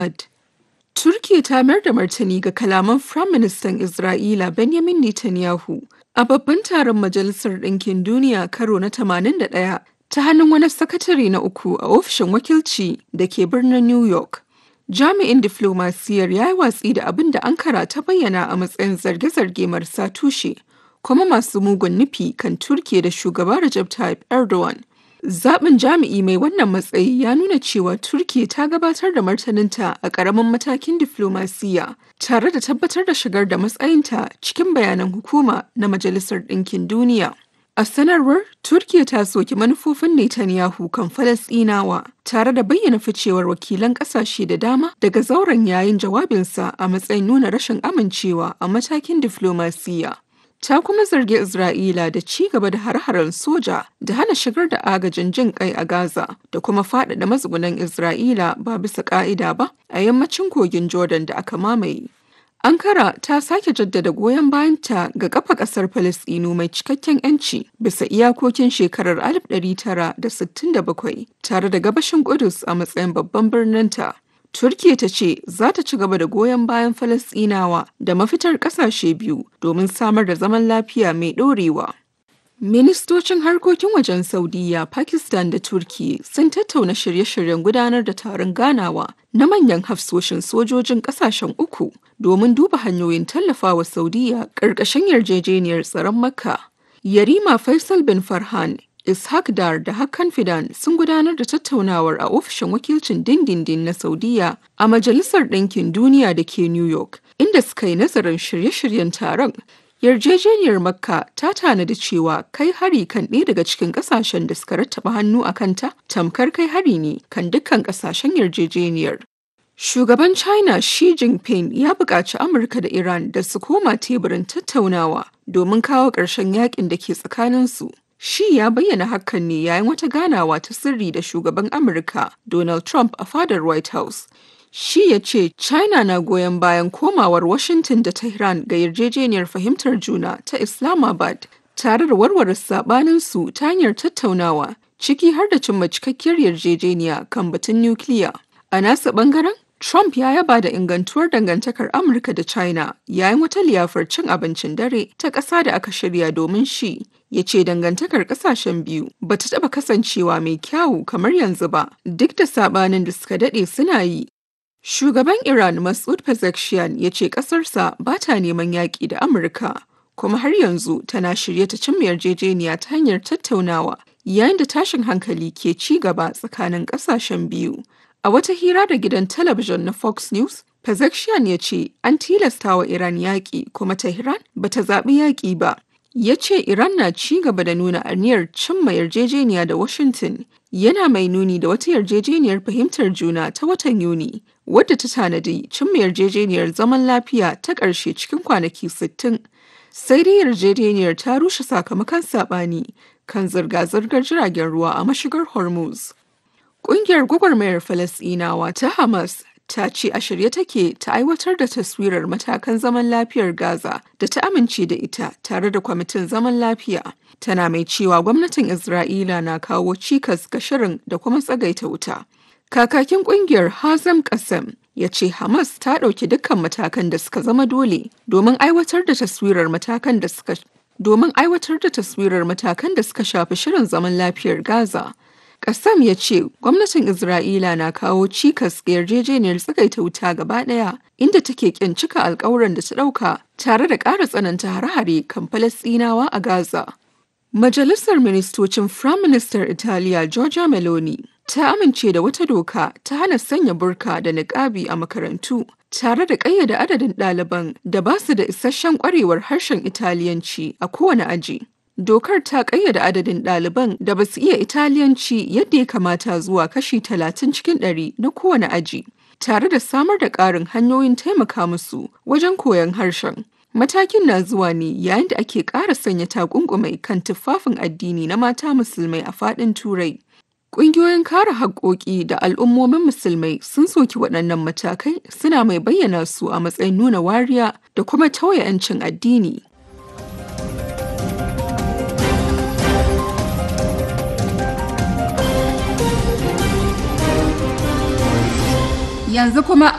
Turkiyya ta mayar da martani ga kalaman Firaministan Isra'ila Benjamin Netanyahu a babban taron Majalisar Ɗinkin Duniya karo na 81 ta hannun wani sakatare na uku a ofishin wakilci da ke birnin New York. Jami'in diflomasiyyar ya yi watsi da abin da Ankara ta bayyana a matsayin zarge-zarge marasa tushe kuma masu mugun nufi kan Turkiyya da shugaba Recep Tayyip Erdogan. Zaɓin jami'i mai wannan matsayi ya nuna cewa Turkiyya ta gabatar da martaninta a ƙaramin matakin diflomasiyya tare da tabbatar da shigar da matsayinta cikin bayanan hukuma na Majalisar Ɗinkin Duniya. A sanarwar, Turkiyya ta soki manufofin Netanyahu kan Falasɗinawa tare da bayyana ficewar wakilan ƙasashe da dama daga zauren yayin jawabinsa a matsayin nuna rashin amincewa a matakin diflomasiyya. ta kuma zargi Isra'ila da ci gaba da har-haren soja da hana shigar da agajin jin kai a Gaza da kuma faɗaɗa matsugunan Isra'ila ba bisa ƙa'ida ba a yammacin kogin Jordan da aka mamaye. Ankara ta sake jaddada goyon bayanta ga kafa ƙasar Falasɗinu mai cikakken 'yanci bisa iyakokin shekarar 1967 tare da gabashin Kudus a matsayin babban birninta. Turkiyya ta ce za ta ci gaba da goyon bayan Falasɗinawa da mafitar ƙasashe biyu domin samar da zaman lafiya mai ɗorewa. Ministocin harkokin wajen Saudiyya, Pakistan da Turkiyya sun tattauna shirye-shiryen gudanar da taron ganawa na manyan hafsoshin sojojin ƙasashen uku domin duba hanyoyin tallafawa Saudiyya ƙarƙashin yarjejeniyar tsaron Makka. Yarima Faisal bin Farhan Ishaq Dar da Hakan Fidan sun gudanar da tattaunawar a ofishin wakilcin dindindin na Saudiya a Majalisar Ɗinkin Duniya da ke New York, inda suka yi nazarin shirye-shiryen taron. Yarjejeniyar Makka ta tanadi cewa kai hari kan ɗaya daga cikin ƙasashen da suka rattaba hannu a kanta tamkar kai hari ne kan dukkan ƙasashen yarjejeniyar. Shugaban China Xi Jinping ya buƙaci Amurka da Iran da su koma teburin tattaunawa domin kawo ƙarshen yakin da ke tsakaninsu. Shi ya bayyana hakan ne yayin wata ganawa ta sirri da shugaban Amurka Donald Trump a fadar White House. Shi ya ce China na goyon bayan komawar Washington da Tehran ga yarjejeniyar fahimtar juna ta Islamabad tare da warware sabaninsu ta hanyar tattaunawa ciki har da cimma cikakkiyar yarjejeniya kan batun nukiliya. A nasa bangaren, Trump ya yaba da ingantuwar dangantakar Amurka da China yayin wata liyafar cin abincin dare ta ƙasa da aka shirya domin shi. Ya ce dangantakar ƙasashen biyu ba ta taɓa kasancewa mai kyawu kamar yanzu ba, duk da saɓanin da suka daɗe suna yi. Shugaban Iran Masoud Pezeshkian ya ce ƙasarsa ba ta neman yaƙi da Amurka, kuma har yanzu tana shirye ta cimma yarjejeniya ta hanyar tattaunawa yayin da tashin hankali ke ci gaba tsakanin ƙasashen biyu. A wata hira da gidan talabijin na Fox News, Pezeshkian ya ce an tilasta wa Iran yaƙi kuma Tehran ba ta zaɓi yaƙi ba. Ya ce Iran na ci gaba da nuna aniyar cimma yarjejeniya da Washington yana mai nuni da wata yarjejeniyar fahimtar juna ta watan Yuni wadda ta tanadi cimma yarjejeniyar zaman lafiya ta ƙarshe cikin kwanaki 60. Sai dai yarjejeniyar ta rushe sakamakon saɓani kan zirga-zirgar jiragen ruwa a mashigar Hormuz. Ƙungiyar gwagwarmayar Falasɗinawa ta Hamas ta ce a shirye take ta aiwatar da taswirar matakan zaman lafiyar Gaza da ta amince da ita tare da kwamitin zaman lafiya. Tana mai cewa gwamnatin Isra'ila na kawo cikas ga shirin da kuma tsagaita wuta. Kakakin ƙungiyar Hazam Kasam ya ce Hamas ta ɗauki dukkan matakan da suka zama dole domin aiwatar da taswirar matakan da suka domin aiwatar da taswirar matakan da suka shafi shirin zaman lafiyar Gaza. Kassam ya ce gwamnatin Isra'ila na kawo cikas ga yarjejeniyar tsagaita wuta gaba ɗaya inda take ƙin cika alkawuran da ta ɗauka tare da ƙara tsananta hare-hare kan Falasɗinawa a Gaza. Majalisar Ministocin Firaministan Italiya Giorgia Meloni ta amince da wata doka ta hana sanya burka da niƙabi a makarantu tare da ƙayyade adadin ɗaliban da ba su da isasshen ƙwarewar harshen Italiyanci a kowane aji. Dokar ta ƙayyade adadin ɗaliban da ba su iya Italiyanci yadda ya kamata zuwa kashi talatin cikin ɗari na kowane aji, tare da samar da ƙarin hanyoyin taimaka musu wajen koyon harshen. Matakin na zuwa ne yayin da ake ƙara sanya takunkumai kan tufafin addini na mata musulmai a faɗin Turai. Ƙungiyoyin kare haƙƙoƙi da al'ummomin musulmai sun soki waɗannan matakai suna mai bayyana su a matsayin nuna wariya da kuma tauye 'yancin addini. Yanzu kuma